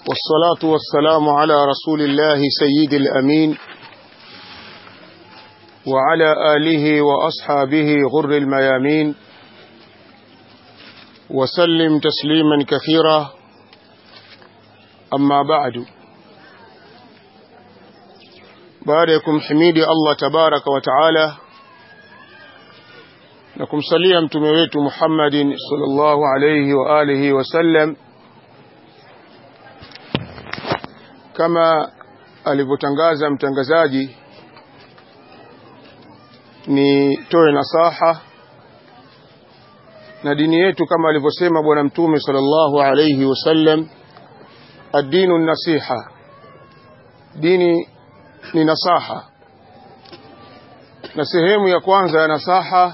والصلاة والسلام على رسول الله سيد الأمين وعلى آله وأصحابه غر الميامين وسلم تسليما كثيرا أما بعد باركم حميدي الله تبارك وتعالى na kumsalia mtume wetu Muhammadin sallallahu alayhi wa alihi wasallam kama alivyotangaza mtangazaji ni toe nasaha na dini yetu kama alivyosema bwana mtume sallallahu alayhi wasallam ad-dinu nasiha dini ni nasaha na sehemu ya kwanza ya nasaha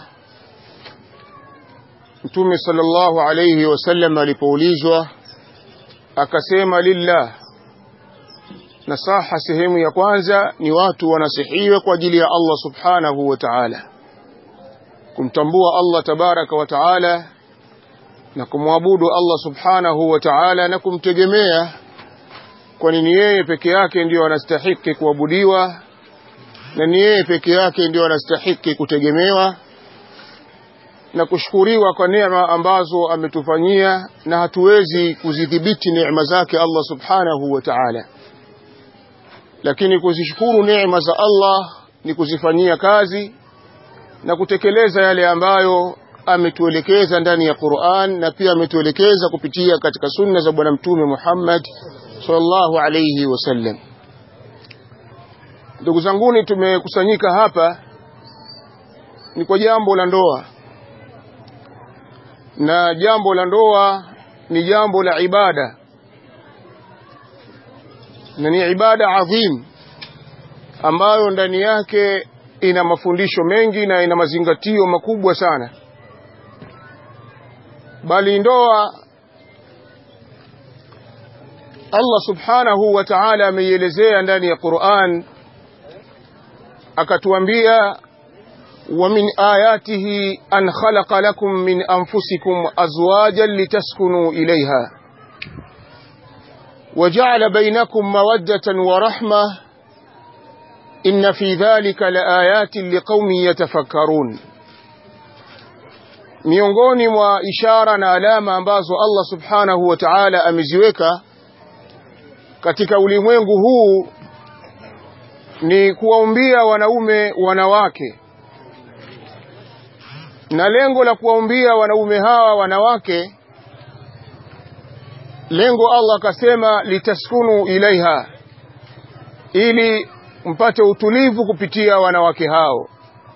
Mtume sallallahu alayhi wasallam alipoulizwa akasema lillah nasaha sehemu ya kwanza ni watu wanasihiwe kwa ajili ya Allah subhanahu wa ta'ala kumtambua Allah tabaraka wa ta'ala na kumwabudu Allah subhanahu wa ta'ala na kumtegemea kwa nini yeye peke yake ndiyo anastahiki kuabudiwa na ni yeye peke yake ndiyo anastahiki kutegemewa na kushukuriwa kwa neema ambazo ametufanyia na hatuwezi kuzidhibiti neema zake Allah subhanahu wa ta'ala lakini kuzishukuru neema za Allah ni kuzifanyia kazi na kutekeleza yale ambayo ametuelekeza ndani ya Qur'an na pia ametuelekeza kupitia katika sunna za bwana mtume Muhammad sallallahu alayhi wasallam ndugu zanguni tumekusanyika hapa ni kwa jambo la ndoa na jambo la ndoa ni jambo la ibada na ni ibada adhim ambayo ndani yake ina mafundisho mengi na ina mazingatio makubwa sana bali ndoa Allah subhanahu wa ta'ala ameielezea ndani ya Qur'an akatuambia ومن آياته أن خلق لكم من أنفسكم أزواجا لتسكنوا إليها وجعل بينكم مودة ورحمة إن في ذلك لآيات لقوم يتفكرون miongoni mwa ishara na alama ambazo Allah subhanahu wa ta'ala ameziweka katika ulimwengu huu ni kuwaumbia wanaume wanawake na lengo la kuwaumbia wanaume hawa wanawake lengo Allah akasema litaskunu ilaiha ili mpate utulivu kupitia wanawake hao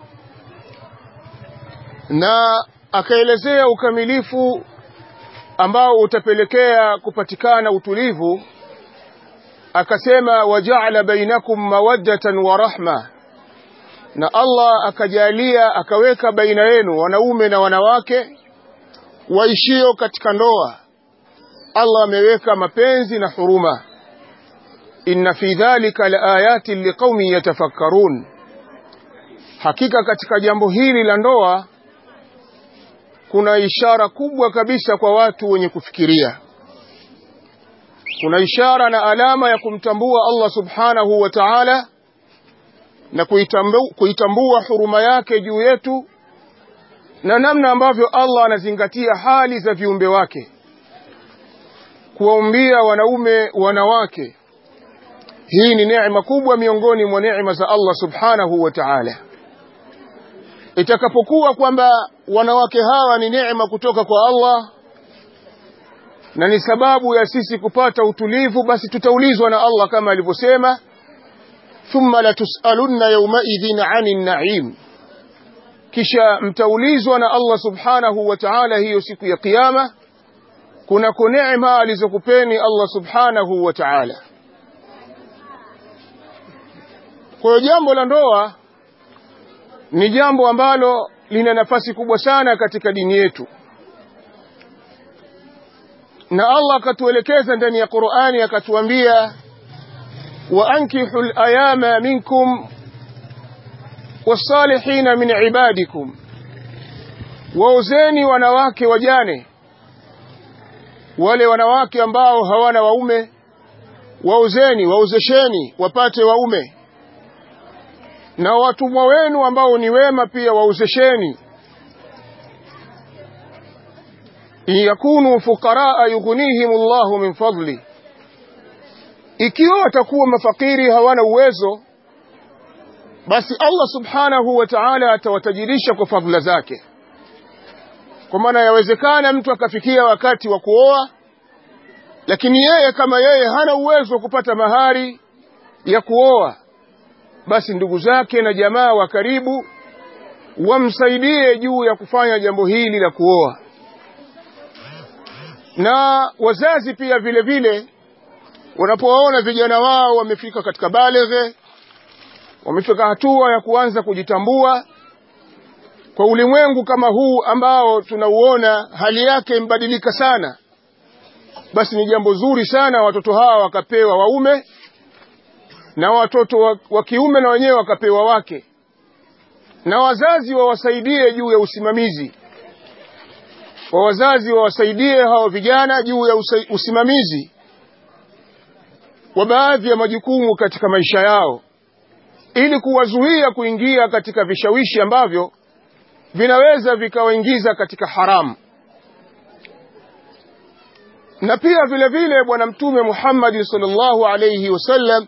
na akaelezea ukamilifu ambao utapelekea kupatikana utulivu akasema waja'ala bainakum mawaddatan wa rahma na Allah akajalia akaweka baina yenu wanaume na wanawake waishio katika ndoa Allah ameweka mapenzi na huruma inna fi dhalika laayatin liqaumin yatafakkarun hakika katika jambo hili la ndoa kuna ishara kubwa kabisa kwa watu wenye kufikiria kuna ishara na alama ya kumtambua Allah subhanahu wa ta'ala na kuitambua, kuitambua huruma yake juu yetu na namna ambavyo Allah anazingatia hali za viumbe wake kuwaumbia wanaume wanawake hii ni neema kubwa miongoni mwa neema za Allah subhanahu wa ta'ala itakapokuwa kwamba wanawake hawa ni neema kutoka kwa Allah na ni sababu ya sisi kupata utulivu basi tutaulizwa na Allah kama alivyosema thumma latusalunna yawmaidhin 'anil na'im kisha mtaulizwa na Allah subhanahu wa ta'ala hiyo siku ya kiyama kuna neema alizokupeni Allah subhanahu wa ta'ala kwa jambo la ndoa ni jambo ambalo lina nafasi kubwa sana katika dini yetu na Allah akatuelekeza ndani ya Qur'ani akatuambia وأنكحوا الأيام منكم والصالحين من عبادكم waozeni wanawake wajane wale wanawake ambao hawana waume waozeni waozesheni wapate waume na watumwa wenu ambao ni wema pia waozesheni in yakunu fuqaraa yughnihim Allahu min fadli ikiwa watakuwa mafakiri hawana uwezo basi Allah subhanahu wa ta'ala atawatajirisha kwa fadhila zake kwa maana yawezekana mtu akafikia wakati wa kuoa lakini yeye kama yeye hana uwezo wa kupata mahari ya kuoa basi ndugu zake na jamaa wa karibu wamsaidie juu ya kufanya jambo hili la kuoa na wazazi pia vile vile wanapowaona vijana wao wamefika katika baleghe wamefika hatua ya kuanza kujitambua kwa ulimwengu kama huu ambao tunauona hali yake imbadilika sana basi ni jambo zuri sana watoto hawa wakapewa waume na watoto wa, wa kiume na wenyewe wakapewa wake na wazazi wawasaidie juu ya usimamizi wa wazazi wawasaidie hao vijana juu ya usa, usimamizi wa baadhi ya majukumu katika maisha yao ili kuwazuia kuingia katika vishawishi ambavyo vinaweza vikawaingiza katika haramu na pia vile vile bwana mtume Muhammad sallallahu alayhi wasallam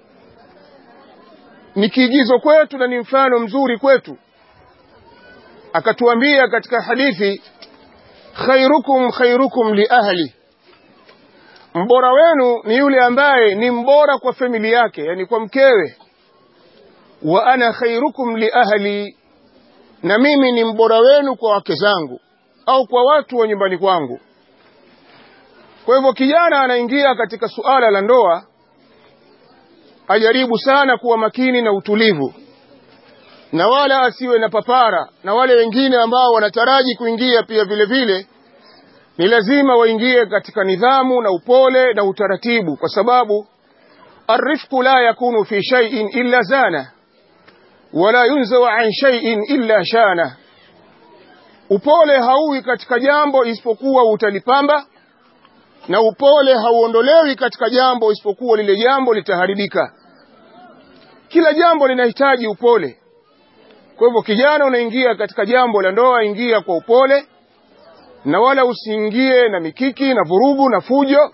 ni kiigizo kwetu na ni mfano mzuri kwetu akatuambia katika hadithi khairukum khairukum li ahli mbora wenu ni yule ambaye ni mbora kwa familia yake yani kwa mkewe wa ana khairukum li ahli na mimi ni mbora wenu kwa wake zangu au kwa watu wa nyumbani kwangu kwa hivyo kijana anaingia katika suala la ndoa ajaribu sana kuwa makini na utulivu na wala asiwe na papara na wale wengine ambao wanataraji kuingia pia vile vile ni lazima waingie katika nidhamu na upole na utaratibu kwa sababu arifku la yakunu fi shay'in illa zana wala yunzaw an shay'in illa shana upole hauwi katika jambo isipokuwa utalipamba na upole hauondolewi katika jambo isipokuwa lile jambo litaharibika kila jambo linahitaji upole kwa hivyo kijana unaingia katika jambo la ndoa ingia kwa upole na wala usiingie na mikiki na vurugu na fujo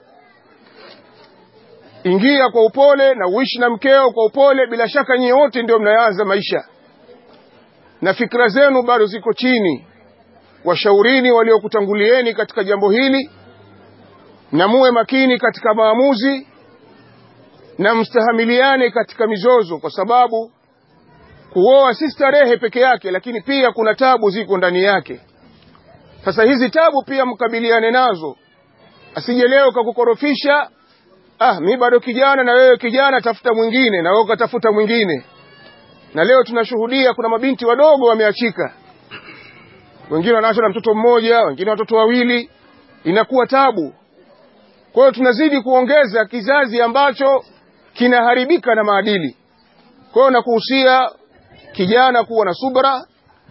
ingia kwa upole na uishi na mkeo kwa upole bila shaka nyinyi wote ndio mnaanza maisha na fikra zenu bado ziko chini washaurini waliokutangulieni katika jambo hili na muwe makini katika maamuzi na mstahamiliane katika mizozo kwa sababu kuoa si starehe peke yake lakini pia kuna tabu ziko ndani yake sasa hizi tabu pia mkabiliane nazo asije leo kakukorofisha ah mi bado kijana na wewe kijana tafuta mwingine na wewe ukatafuta mwingine na leo tunashuhudia kuna mabinti wadogo wameachika wengine wanaachwa na mtoto mmoja wengine watoto wawili inakuwa tabu kwa hiyo tunazidi kuongeza kizazi ambacho kinaharibika na maadili kwa hiyo nakuhusia kijana kuwa na subra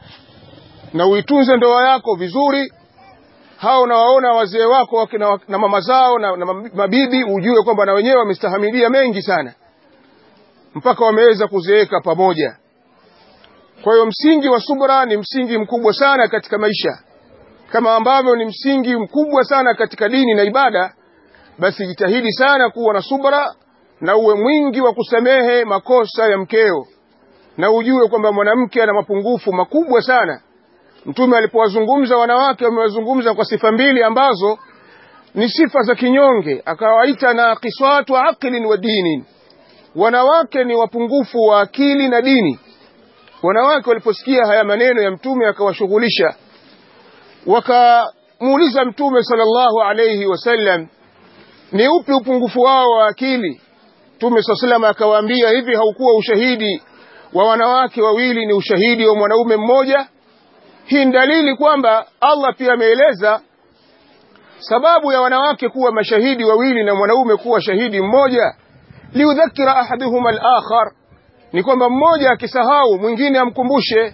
na uitunze ndoa yako vizuri hao unawaona wazee wako wakina, na mama zao na, na mabibi ujue kwamba na wenyewe wamestahamilia mengi sana mpaka wameweza kuzeeka pamoja kwa hiyo msingi wa subra ni msingi mkubwa sana katika maisha kama ambavyo ni msingi mkubwa sana katika dini na ibada basi jitahidi sana kuwa na subra na uwe mwingi wa kusamehe makosa ya mkeo na ujue kwamba mwanamke ana mapungufu makubwa sana mtume alipowazungumza wanawake wamewazungumza kwa sifa mbili ambazo ni sifa za kinyonge akawaita na kiswatu aqlin wa dinin wanawake ni wapungufu wa akili na dini wanawake waliposikia haya maneno ya mtume akawashughulisha wakamuuliza mtume sallallahu alayhi wasallam ni upi upungufu wao wa akili mtume saa salam akawaambia hivi haukuwa ushahidi wa wanawake wawili ni ushahidi wa mwanaume mmoja hii ni dalili kwamba Allah pia ameeleza sababu ya wanawake kuwa mashahidi wawili na mwanaume kuwa shahidi mmoja liudhakira ahaduhuma al-akhar ni kwamba mmoja akisahau mwingine amkumbushe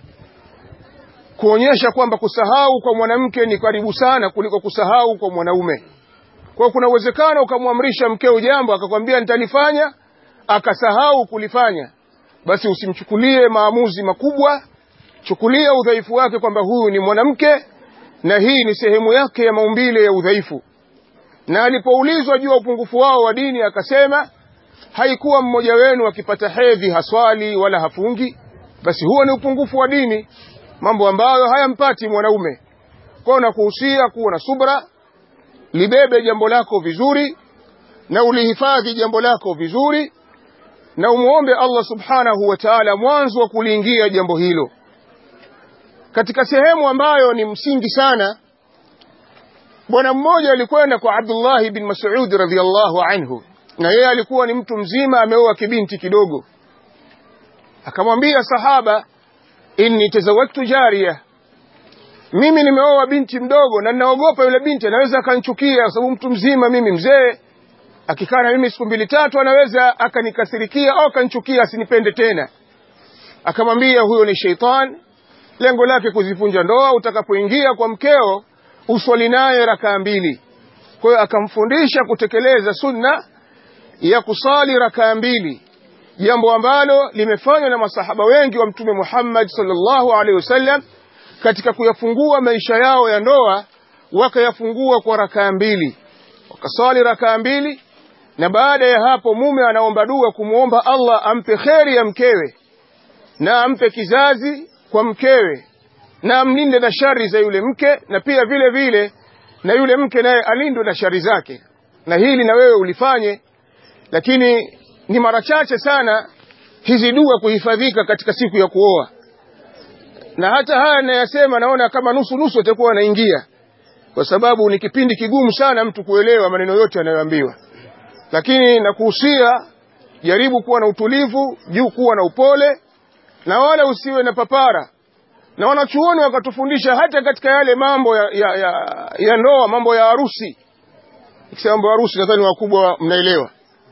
kuonyesha kwamba kusahau kwa mwanamke ni karibu sana kuliko kusahau kwa mwanaume kwa kuna uwezekano ukamwamrisha mkeo jambo akakwambia nitalifanya akasahau kulifanya basi usimchukulie maamuzi makubwa chukulia udhaifu wake kwamba huyu ni mwanamke na hii ni sehemu yake ya maumbile ya udhaifu na alipoulizwa juu ya upungufu wao wa dini akasema haikuwa mmoja wenu akipata hedhi haswali wala hafungi basi huo ni upungufu wa dini mambo ambayo hayampati mwanaume kwao nakuhusia kuwa na subra libebe jambo lako vizuri na ulihifadhi jambo lako vizuri na umuombe Allah subhanahu wa ta'ala mwanzo wa kuliingia jambo hilo katika sehemu ambayo ni msingi sana bwana mmoja alikwenda kwa Abdullah bin Mas'ud radhiyallahu anhu na yeye alikuwa ni mtu mzima ameoa kibinti kidogo akamwambia sahaba inni tazawwajtu jariya mimi nimeoa binti mdogo na ninaogopa yule binti anaweza akanichukia kwa sababu mtu mzima mimi mzee akikaa na mimi siku mbili tatu anaweza akanikasirikia au akanichukia asinipende tena akamwambia huyo ni sheitan lengo lake kuzivunja ndoa utakapoingia kwa mkeo uswali naye rakaa mbili kwa hiyo akamfundisha kutekeleza sunna ya kusali rakaa mbili jambo ambalo limefanywa na masahaba wengi wa mtume Muhammad sallallahu alaihi wasallam katika kuyafungua maisha yao ya ndoa wakayafungua kwa rakaa mbili wakaswali rakaa mbili na baada ya hapo mume anaomba dua kumwomba Allah ampe kheri ya mkewe na ampe kizazi kwa mkewe na amlinde na shari za yule mke na pia vile vile na yule mke naye alindwe na shari zake na hili na wewe ulifanye lakini ni mara chache sana hizi dua kuhifadhika katika siku ya kuoa na hata haya nayasema naona kama nusu nusu atakuwa anaingia kwa sababu ni kipindi kigumu sana mtu kuelewa maneno yote anayoambiwa lakini nakuhusia jaribu kuwa na utulivu juu kuwa na upole na wala usiwe na papara na wanachuoni wakatufundisha hata katika yale mambo ya, ya, ya, ya ndoa mambo ya harusi ikisema mambo ya harusi nadhani wakubwa mnaelewa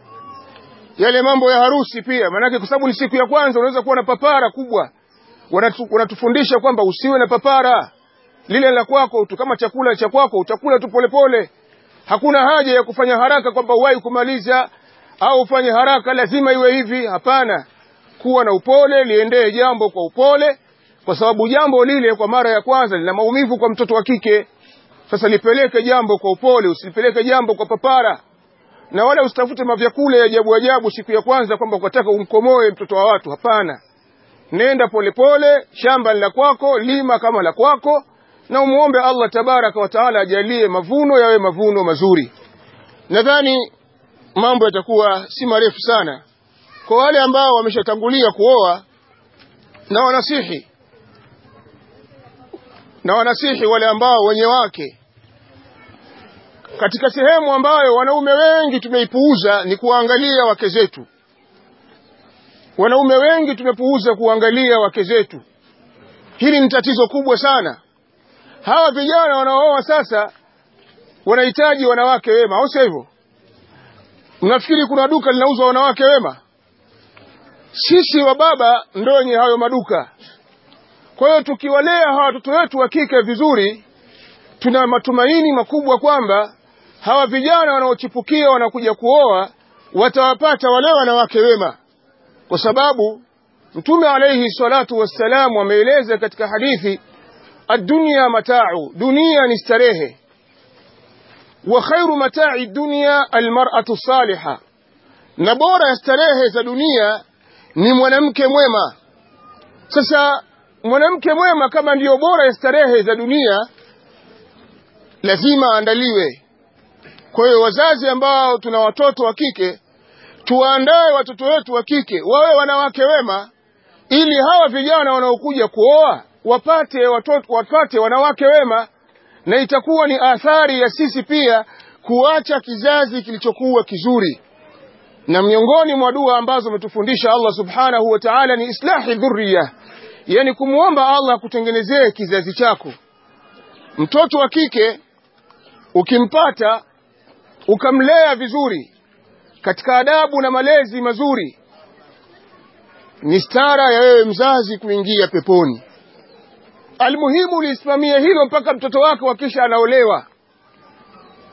yale mambo ya harusi pia maanake kwa sababu ni siku ya kwanza unaweza kuwa na papara kubwa Wanatu, wanatufundisha kwamba usiwe na papara lile la kwako tu kama chakula cha kwako utakula tu polepole hakuna haja ya kufanya haraka kwamba uwahi kumaliza au ufanye haraka lazima iwe hivi hapana kuwa na upole liendee jambo kwa upole kwa sababu jambo lile kwa mara ya kwanza lina maumivu kwa mtoto wa kike sasa lipeleke jambo kwa upole usilipeleke jambo kwa papara na wala usitafute mavyakula ya ajabu ajabu siku ya kwanza kwamba ukataka umkomoe mtoto wa watu hapana nenda polepole pole, shamba la kwako lima kama la kwako na umuombe Allah tabaraka wa taala ajalie mavuno yawe mavuno mazuri nadhani mambo yatakuwa si marefu sana kwa wale ambao wameshatangulia kuoa na wanasihi na wanasihi wale ambao wenye wake katika sehemu ambayo wanaume wengi tumeipuuza ni kuangalia wake zetu wanaume wengi tumepuuza kuangalia wake zetu hili ni tatizo kubwa sana hawa vijana wanaooa sasa wanahitaji wanawake wema au sio hivyo mnafikiri kuna duka linauzwa wanawake wema sisi wa baba ndo wenye hayo maduka kwa hiyo tukiwalea hawa watoto wetu wa kike vizuri tuna matumaini makubwa kwamba hawa vijana wanaochipukia wanakuja kuoa watawapata wale wanawake wema kwa sababu mtume alayhi salatu wassalam ameeleza katika hadithi ad-dunya mata'u dunia ni starehe wa khairu mata'i dunya almar'atu salihah na bora ya starehe za dunia ni mwanamke mwema sasa mwanamke mwema kama ndiyo bora ya starehe za dunia lazima aandaliwe kwa hiyo wazazi ambao tuna watoto wa kike tuwaandae watoto wetu wa kike wawe wanawake wema ili hawa vijana wanaokuja kuoa wapate watoto wapate wanawake wema na itakuwa ni athari ya sisi pia kuacha kizazi kilichokuwa kizuri na miongoni mwa dua ambazo umetufundisha Allah subhanahu wa ta'ala ni islahi dhurriya yani kumuomba Allah kutengenezee kizazi chako mtoto wa kike ukimpata ukamlea vizuri katika adabu na malezi mazuri ni stara ya wewe mzazi kuingia peponi almuhimu lisimamie hilo mpaka mtoto wako akisha anaolewa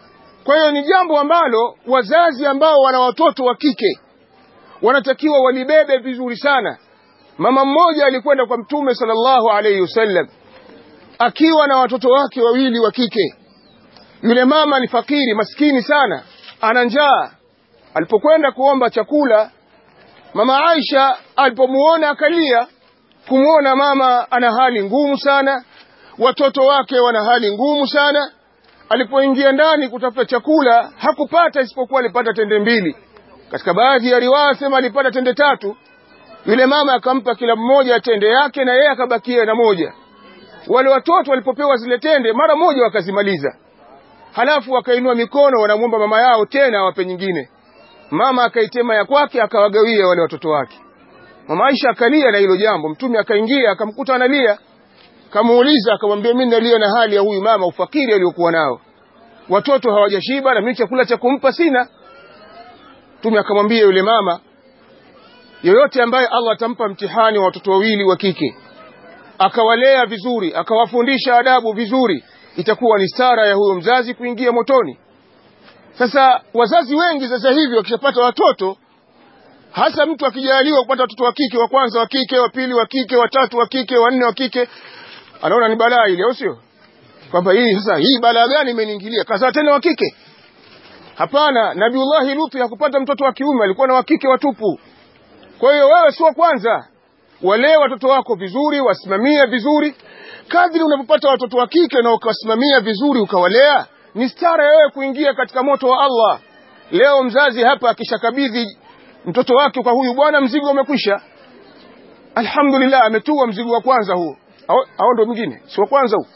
kwa hiyo ni jambo ambalo wazazi ambao wana watoto wa kike wanatakiwa walibebe vizuri sana mama mmoja alikwenda kwa mtume sallallahu alayhi wasallam akiwa na watoto wake wawili wa kike yule mama ni fakiri maskini sana ana njaa alipokwenda kuomba chakula mama Aisha alipomuona akalia kumuona mama ana hali ngumu sana watoto wake wana hali ngumu sana alipoingia ndani kutafuta chakula hakupata isipokuwa alipata tende mbili katika baadhi ya riwaya sema alipata tende tatu yule mama akampa kila mmoja tende yake na yeye akabakia na moja wale watoto walipopewa zile tende mara moja wakazimaliza halafu wakainua mikono wanamwomba mama yao tena awape nyingine mama akaitema ya kwake akawagawia wale watoto wake mama Aisha akalia na hilo jambo mtume akaingia akamkuta analia kamuuliza akamwambia mimi nalia na hali ya huyu mama ufakiri aliyokuwa nao watoto hawajashiba na mimi chakula cha kumpa sina mtume akamwambia yule mama yoyote ambaye Allah atampa mtihani wa watoto wawili wa kike akawalea vizuri akawafundisha adabu vizuri itakuwa ni stara ya huyo mzazi kuingia motoni sasa wazazi wengi sasa hivi wakishapata watoto hasa mtu akijaliwa kupata watoto wa kike wa kwanza wa kike wa pili wa kike wa tatu wa kike wa nne wa kike anaona ni balaa ile au sio kwamba hii sasa hii balaa gani imeniingilia kazaa tena wa kike hapana nabiullahi luthi hakupata mtoto wa kiume alikuwa na wa kike watupu kwa hiyo wewe sio kwanza walee watoto wako vizuri wasimamie vizuri kadri unapopata watoto wa kike na ukawasimamia vizuri ukawalea ni stara wewe kuingia katika moto wa Allah leo mzazi hapa akishakabidhi mtoto wake kwa huyu bwana mzigo umekwisha alhamdulillah ametua mzigo wa kwanza huo au ndo mwingine si wa kwanza huo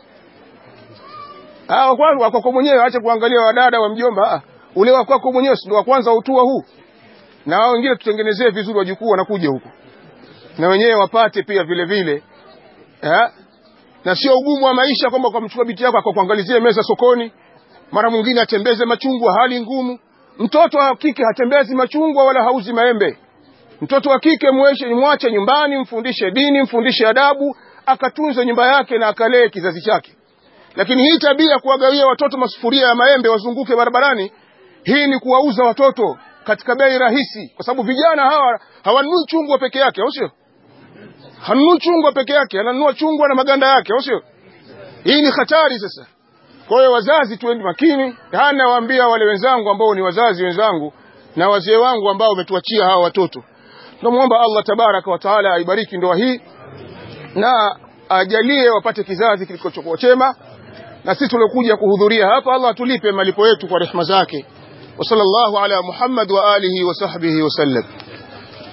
ah wa kwanza wako mwenyewe acha kuangalia wadada wa mjomba ah ule wa kwako mwenyewe ndio wa kwanza utua huu na wao wengine tutengenezee vizuri wajukuu wanakuja huko na wenyewe wapate pia vile vile eh na sio ugumu wa maisha kwamba kwa mchukua biti yako akakuangalizie meza sokoni mara mwingine atembeze machungwa hali ngumu mtoto wa kike hatembezi machungwa wala hauzi maembe mtoto wa kike muache mwache nyumbani mfundishe dini mfundishe adabu akatunze nyumba yake na akalee kizazi chake lakini hii tabia kuwagawia watoto masufuria ya maembe wazunguke barabarani hii ni kuwauza watoto katika bei rahisi kwa sababu vijana hawa hawanunui chungwa peke yake au sio hanunui chungwa peke yake ananunua chungwa na maganda yake au sio hii ni hatari sasa kwa hiyo wazazi tuende makini hana waambia wale wenzangu ambao ni wazazi wenzangu na wazee wangu ambao wametuachia hawa watoto tunamwomba Allah tabaraka wa taala aibariki ndoa hii na ajalie wapate kizazi kilichokuwa chema na sisi tuliokuja kuhudhuria hapa Allah atulipe malipo yetu kwa rehema zake wa sallallahu ala Muhammad wa alihi wa sahbihi wa sallam